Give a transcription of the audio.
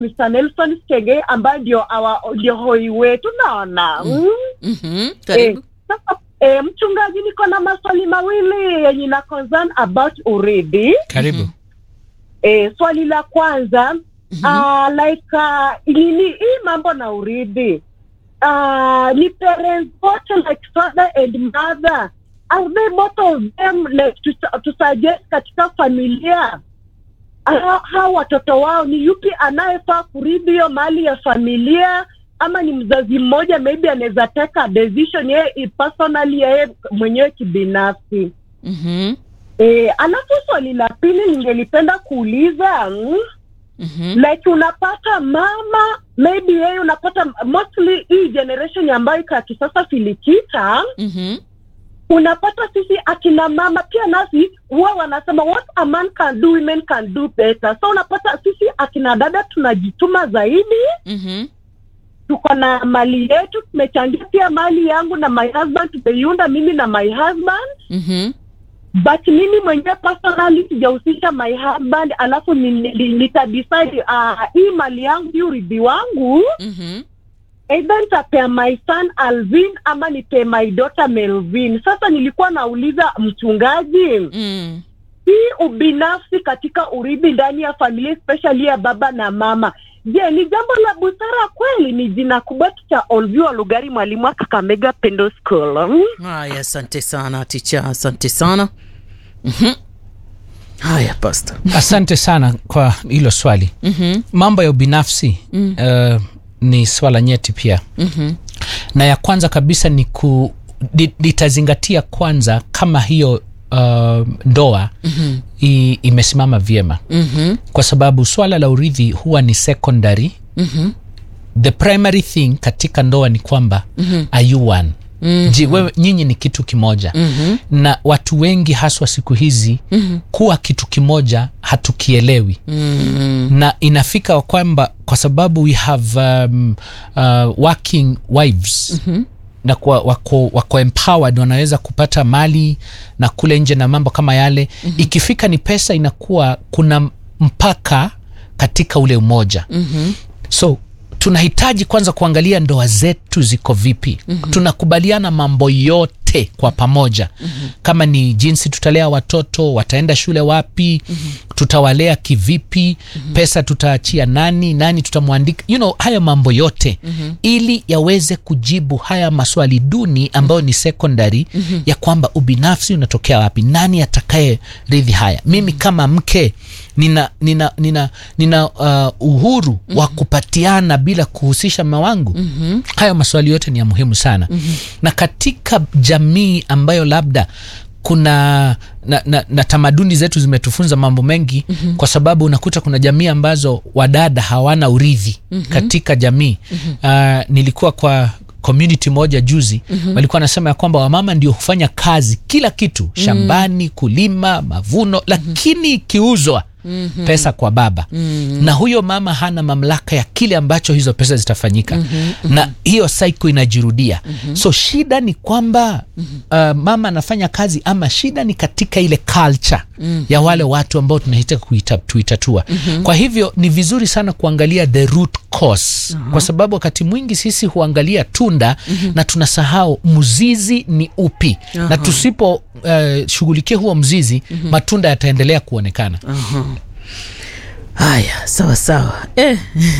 Mr. Nelson Chege ambaye ndio awa ndio hoi wetu naona mm. Mhm, karibu. Sasa eh, mchungaji, niko na maswali mawili yenye na concern about urithi. karibu Eh, swali la kwanza Mhm. ah, like uh, nini hii mambo na urithi uh, ni parents wote like father and mother are they both of them like to, to suggest katika familia Ah, hao watoto wao ni yupi anayefaa kurithi hiyo mali ya familia ama ni mzazi mmoja maybe anaweza taka decision yeye personally yeye mwenyewe kibinafsi Mhm, e, alafu swali la pili ningelipenda kuuliza mm, mhm, like unapata mama maybe yeye unapata mostly hii generation ambayo iko ya kisasa filikita mhm, unapata sisi akina mama pia nasi huwa wanasema what a man can do women can do better so unapata sisi akina dada tunajituma zaidi mhm, tuko na mali yetu tumechangia pia mali yangu na my husband tumeiunda mimi na my husband mhm, but mimi mwenyewe personally sijahusisha my husband alafu ni- ni- nitadecide uh, hii mali yangu hii urithi wangu mhm. either nitapea my son alvin ama nipee my daughter melvin sasa nilikuwa nauliza mchungaji Mm. hii ubinafsi katika urithi ndani ya familia especially ya baba na mama je ni jambo la busara kweli ni jina kubwa cha olvio lugari mwalimu wa kakamega pendo school mm? haya asante sana ticha asante sana Mhm. haya pasta asante sana kwa hilo swali Mhm, mambo ya ubinafsi Mm. uh, ni swala nyeti pia mhm, na ya kwanza kabisa ni ku li- litazingatia kwanza kama hiyo uh, ndoa mhm, i, imesimama vyema mhm, kwa sababu swala la urithi huwa ni secondary mhm, the primary thing katika ndoa ni kwamba Mhm. are you one mhm, ji wewe nyinyi ni kitu kimoja mhm, na watu wengi haswa siku hizi mhm, kuwa kitu kimoja hatukielewi mhm, na inafika kwamba kwa sababu we have um, uh, working wives mhm, na kwa, wako, wako empowered wanaweza kupata mali na kule nje na mambo kama yale mm-hmm. ikifika ni pesa inakuwa kuna mpaka katika ule umoja mhm, so tunahitaji kwanza kuangalia ndoa zetu ziko vipi mm-hmm. tunakubaliana mambo yote kwa pamoja mm-hmm. kama ni jinsi tutalea watoto wataenda shule wapi mm-hmm. tutawalea kivipi mm-hmm. pesa tutaachia nani nani tutamwandika you know, haya mambo yote mm-hmm. ili yaweze kujibu haya maswali duni ambayo ni secondary mm-hmm. ya kwamba ubinafsi unatokea wapi nani atakaye ridhi haya mimi kama mke nina nina nina nina uh, uhuru mm-hmm. wa kupatiana bila kuhusisha mama wangu mm-hmm. hayo maswali yote ni ya muhimu sana mm-hmm. na katika jamii ambayo labda kuna na, na, na tamaduni zetu zimetufunza mambo mengi mm-hmm. kwa sababu unakuta kuna jamii ambazo wadada hawana urithi mm-hmm. katika jamii mm-hmm. uh, nilikuwa kwa community moja juzi mm-hmm. walikuwa wanasema ya kwamba wamama ndio hufanya kazi kila kitu shambani kulima mavuno lakini ikiuzwa mm-hmm. pesa kwa baba mm-hmm. na huyo mama hana mamlaka ya kile ambacho hizo pesa zitafanyika mm-hmm. na hiyo cycle inajirudia mm-hmm. so shida ni kwamba mm-hmm. uh, mama anafanya kazi ama shida ni katika ile culture mm-hmm. ya wale watu ambao tunahitaji kuita, tuitatua mm-hmm. kwa hivyo ni vizuri sana kuangalia the root cause uh-huh. kwa sababu wakati mwingi sisi huangalia tunda mm-hmm. na tunasahau mzizi ni upi uh-huh. na tusipo uh, shughulikia huo mzizi mm-hmm. matunda yataendelea kuonekana aha. haya sawa sawa eh.